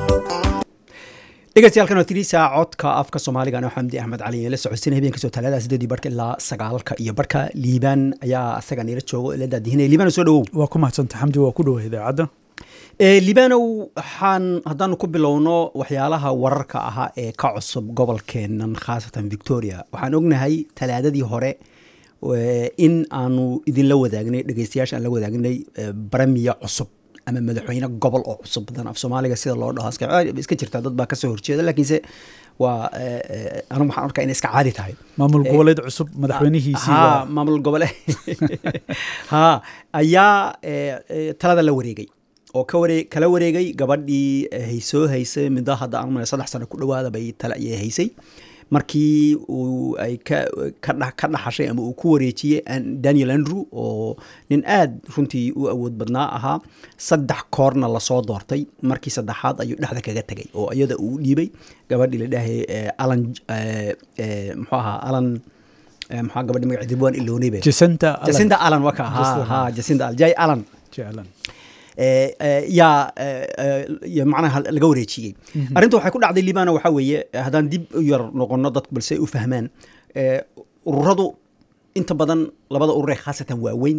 dhegeystayaal waa tiri saaca codka afka soomaaliga anoo xamdi axmed cali la socodsiina habeenka soo talaada sideedii barhka ilaa sagaalka iyo barhka liibaan ayaa asaga nila joogo ila daadihinaya liibaan soo dhawow waa ku mahadsanta xamdi waa ku dhowa idaacadda liibanow waxaan haddaanu ku bilowno waxyaalaha wararka ahaa ee ka cusub gobolkeenan khaasatan victoria waxaan ognahay talaadadii hore in aanu idinla wadaagnay dhegeystayaasha aan la wadaagnay baramiya cusub ama madaxweyne gobol oo cusub badan af soomaaliga sida loo dhaho iska jirta dad baa kasoo horjeeda laakiinse waa anigu waxaan arkaa inay iska caadi tahay maamul goboleed cusub madaxweynihiisii ha maamul gobole ha ayaa talada la wareegay oo ka waree kala wareegay gabadhii haysoo haysay middo hadda aan umale saddex sano ku dhawaada bay tale ayay haysay markii uu ay ka ka dhaxashay ama uu ku wareejiyey daniel andrew oo nin aad runtii u awood badnaa ahaa saddex koorna lasoo doortay markii saddexaad ayuu dhexda kaga tegay oo iyada uu dhiibay gabadhii la dhahay alan muxuu ahaa alan maxaa gabadhi magaceedi waan iloonay be jacinta jacinta alan waka ha ha jacinta alan jay alan jeclan yaa macnaha laga wareejiyey arrinta waxay ku dhacday libana waxaa weeye haddaan dib u yar noqono dadku balse u fahmaan ururadu inta badan labada urur ee khaasatan waaweyn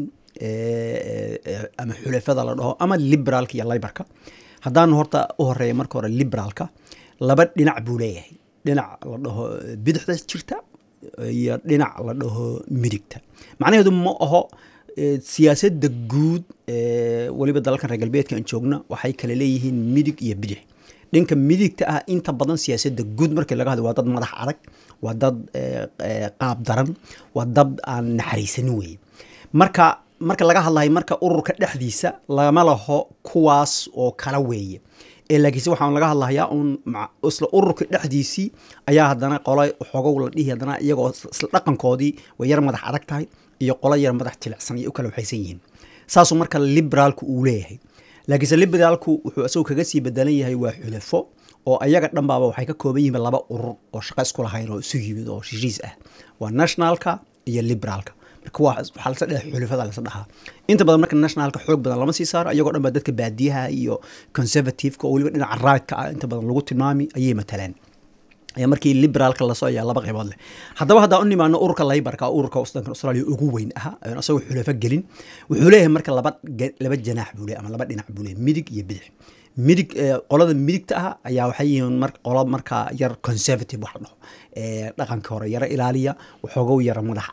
ama xulafada la dhaho ama liberaalka iyo libarka haddaanu horta u horeeya marka hore liberaalka laba dhinac buu leeyahay dhinac la dhaho bidixda jirta iyo dhinac la dhaho midigta macnaheedu ma aho siyaasadda guud weliba dalalkan reer galbeedka aan joogna waxay kale leeyihiin midig iyo bidix dhinka midigta ah inta badan siyaasadda guud markii laga hadlo waa dad madax adag waa dad qaab daran waa dad aan naxariisanin weye marka marka laga hadlayo marka ururka dhexdiisa lama laho kuwaas oo kala weeye laakiinse waxaan laga hadlahayaa un isla ururka dhexdiisii ayaa haddana qola xogow la dhihi haddana iyagoo isla dhaqankoodii way yar madax adag tahay iyo qolo yar madax jilicsan iyo u kala waxaysan yihiin saasuu marka liberaalku uu leeyahay laakiinse liberaalku wuxuu isagoo kaga sii bedelan yahay waa xulafo oo ayaga dhanbaaba waxay ka kooban yihiin laba urur oo shaqo isku lahayn oo isu yimid oo shishiis ah waa nationalka iyo liberaalka marka waa waxaa lasa dhaha xulafada lasa dhahaa inta badan marka nationalka xoog badan lama sii saaro iyagoo dhan baa dadka baadiyaha iyo conservativeka oo weliba dhinaca raadka ah inta badan lagu tilmaami ayay matalaan markii liberaalka lasoo ayaa laba qaybood leh haddaba haddaa u nimaano ururka laybarka ururka wadankan australia ugu weyn ahaa isagoo xulafo gelin wuxuu leeyahay marka laba laba janaax buu leeyahay ama laba dhinac buu leeyahay midig iyo bidix midig qolada midigta ah ayaa waxay yihiin mar qolo markaa yar conservative wax la dhaho dhaqanka hore yaro ilaaliya waxoogow yara madax